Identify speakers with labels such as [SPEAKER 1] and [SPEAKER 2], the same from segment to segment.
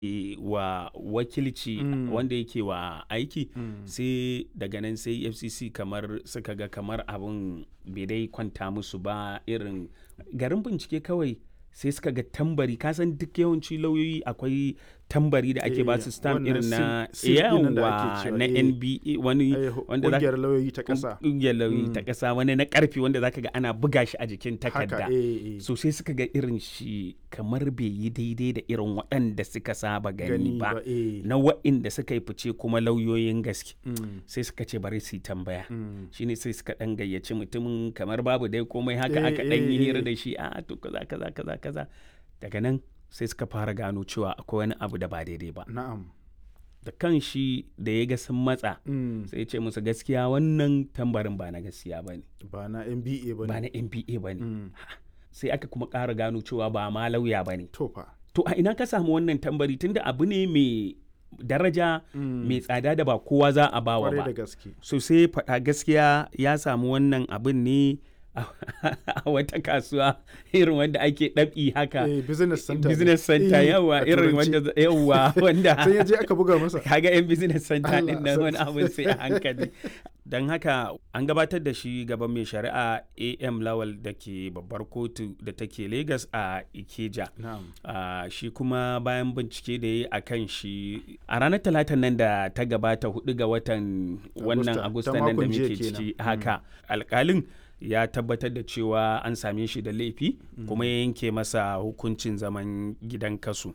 [SPEAKER 1] e, wa wakilci
[SPEAKER 2] Mm.
[SPEAKER 1] wanda yake wa aiki
[SPEAKER 2] Mm.
[SPEAKER 1] sai daga nan sai fcc kamar suka ga kamar abin bai dai kwanta musu ba irin garin bincike kawai sai suka ga tambari kasan duk yawanci lauyoyi akwai tambari da ake
[SPEAKER 2] Eh,
[SPEAKER 1] ba su stamp
[SPEAKER 2] wannan
[SPEAKER 1] irin na
[SPEAKER 2] seal- seal ɗin nan da ake
[SPEAKER 1] yawa
[SPEAKER 2] cewa,
[SPEAKER 1] na
[SPEAKER 2] eh.
[SPEAKER 1] nba wani
[SPEAKER 2] Eh,
[SPEAKER 1] wanda za
[SPEAKER 2] ƙungiyar lauyoyi ta ƙasa
[SPEAKER 1] ƙungiyar lauyoyi ta
[SPEAKER 2] Mm.
[SPEAKER 1] ƙasa wani na ƙarfi wanda zaka ga ana buga shi a jikin takarda
[SPEAKER 2] haka eh, eh.
[SPEAKER 1] so sai suka ga irin shi kamar bai yi daidai da irin waɗanda suka saba gani
[SPEAKER 2] gani
[SPEAKER 1] ba
[SPEAKER 2] ba eh.
[SPEAKER 1] na waɗanda suka yi fice kuma lauyoyin gaske
[SPEAKER 2] Mm.
[SPEAKER 1] sai suka ce bari su yi tambaya
[SPEAKER 2] Mm.
[SPEAKER 1] shine sai suka ɗan gayyaci mutumin kamar babu dai komai haka
[SPEAKER 2] Eh,
[SPEAKER 1] aka ɗan yi
[SPEAKER 2] eh,
[SPEAKER 1] hira
[SPEAKER 2] eh.
[SPEAKER 1] da shi a to kaza kaza kaza kaza daga nan sai suka fara gano cewa akwai wani abu da ba daidai ba
[SPEAKER 2] na'am
[SPEAKER 1] da kan shi da ya ga sun matsa
[SPEAKER 2] Mm.
[SPEAKER 1] sai ya ce musu gaskiya wannan tambarin ba na gaskiya ba ne
[SPEAKER 2] ba na mba ba
[SPEAKER 1] ba
[SPEAKER 2] ne
[SPEAKER 1] na mba ba ne
[SPEAKER 2] Mm.
[SPEAKER 1] sai aka kuma ƙara gano cewa ba ma lauya ba ne
[SPEAKER 2] to fa
[SPEAKER 1] to a ina ka samu wannan tambari tunda abu ne mai daraja
[SPEAKER 2] Mm.
[SPEAKER 1] mai tsada da ba kowa za a bawa
[SPEAKER 2] kwarai
[SPEAKER 1] ba
[SPEAKER 2] da gaske
[SPEAKER 1] so sai faɗa gaskiya ya samu wannan abin ne a a wata kasuwa irin wanda ake ɗabi haka
[SPEAKER 2] eh, business center ne.
[SPEAKER 1] business center
[SPEAKER 2] Eh,
[SPEAKER 1] yawa
[SPEAKER 2] a
[SPEAKER 1] irin
[SPEAKER 2] turanci.
[SPEAKER 1] wanda yawa wanda
[SPEAKER 2] sai ya je aka buga masa
[SPEAKER 1] kaga yan business center
[SPEAKER 2] Allah
[SPEAKER 1] din nan wani
[SPEAKER 2] sarki.
[SPEAKER 1] abin sai a hankali don haka an gabatar da shi gaban mai shari'a am lawal da ke babbar kotu da take lagos a ikeja
[SPEAKER 2] na'am
[SPEAKER 1] Ah, shi kuma bayan bincike da ya yi a kan shi a ranar talatan nan da ta gabata hudu ga watan wannan
[SPEAKER 2] Agusta,
[SPEAKER 1] agusta
[SPEAKER 2] ta
[SPEAKER 1] nan da
[SPEAKER 2] makon jiya
[SPEAKER 1] muke
[SPEAKER 2] kenan.
[SPEAKER 1] ciki
[SPEAKER 2] Mm.
[SPEAKER 1] haka alkalin ya tabbatar da cewa an same shi da laifi kuma ya yanke masa hukuncin zaman gidan kasu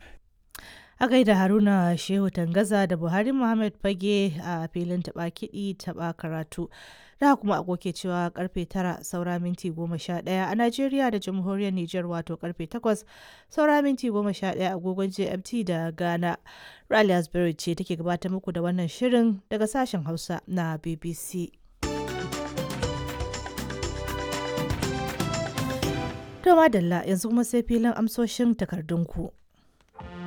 [SPEAKER 3] A gaida Haruna Shehu Tangaza da Buhari Muhammad Fage a filin taɓa kiɗi taɓa karatu. Da kuma agoke cewa karfe tara saura minti goma sha ɗaya a Najeriya da Jamhuriyar Nijar wato karfe takwas saura minti goma sha ɗaya agogon GMT da Ghana. Rally Asbury ce take gabatar muku da wannan shirin daga sashen Hausa na BBC. To madalla yanzu kuma sai filin amsoshin takardunku.